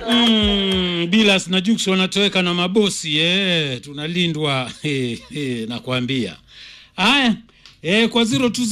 Mm, Bilas na Jux wanatoweka na mabosi eh, tunalindwa eh, eh, nakwambia. Haya eh, kwa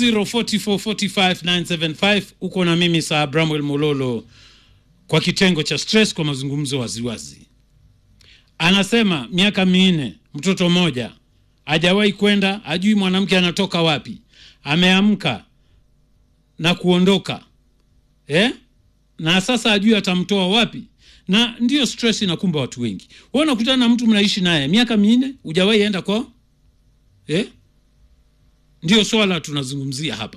0204445975 uko na mimi saa Bramwell Mololo kwa kitengo cha stress kwa mazungumzo waziwazi. Anasema miaka minne, mtoto mmoja hajawahi kwenda, hajui mwanamke anatoka wapi, ameamka na kuondoka eh? na sasa ajui atamtoa wapi na ndiyo stress inakumba watu wengi wewe unakutana na mtu mnaishi naye miaka minne hujawahi enda kwao eh? ndio swala tunazungumzia hapa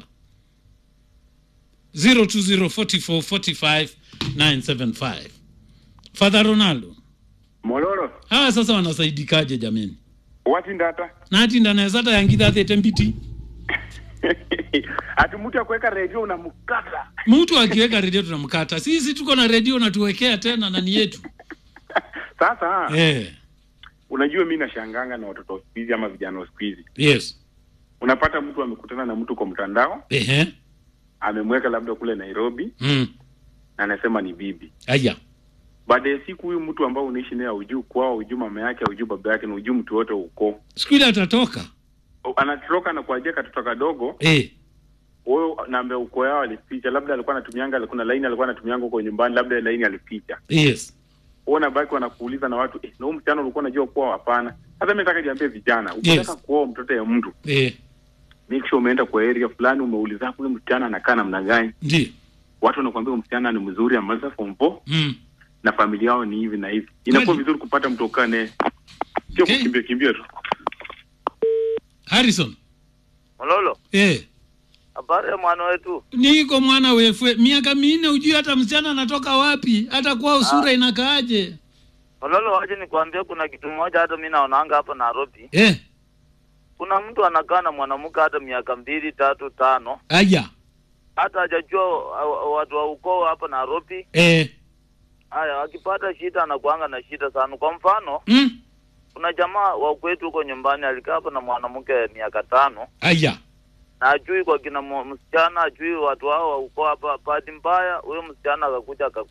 0204445975 Father Ronaldo mololo hawa sasa wanasaidikaje jameni wati ndata nati ndanawezata yangitha athete mpiti ati mtu akuweka redio unamkata mtu akiweka redio tunamkata sisi tuko na redio natuwekea tena nani yetu sasa eh, unajua mi nashanganga na watoto wa siku hizi ama vijana wa siku hizi yes unapata mtu amekutana na mtu kwa mtandao ehe amemweka labda kule nairobi mm. na anasema ni bibi aya baada ya siku huyu mtu ambao unaishi naye aujuu kwao aujuu mama yake aujuu baba yake na ujuu mtu wote uko siku ile atatoka anatoroka na kuajia katoto kadogo eh, huyo namba uko yao alificha labda alikuwa anatumianga alikuwa na laini alikuwa anatumianga huko nyumbani labda laini alificha yes huo nabaki wanakuuliza na watu eh, na huyu msichana ulikuwa unajua kuwa hapana sasa mi nataka niambie vijana ukitaka Yes. kuoa mtoto ya mtu eh, make sure umeenda kwa area fulani umeuliza huyu msichana anakaa namna gani ndio watu wanakuambia huyu msichana ni mzuri amaliza form four mm. na familia yao ni hivi na hivi inakuwa Kweli? vizuri kupata mtu ukaa naye sio Okay. kukimbia kimbia tu harrison Mololo, eh, habari ya mwana wetu? niko mwana wefwe miaka minne ujui hata msichana anatoka wapi hata kwao sura inakaaje Mololo, waje nikwambie, kuna kitu moja hata mi naonanga hapa Nairobi. eh, Kuna mtu anakaa na mwanamke hata miaka mbili tatu tano, aya hata hajajua uh, watu wa ukoo hapa Nairobi. eh, Haya, akipata shida anakuanga na shida sana. Kwa mfano, mm. kuna jamaa wa kwetu huko nyumbani alikaa hapa na mwanamke miaka tano aya na ajui kwa kina mu- msichana, ajui watu hao wa ukoo hapa. Bahati mbaya huyo msichana akakuja aka-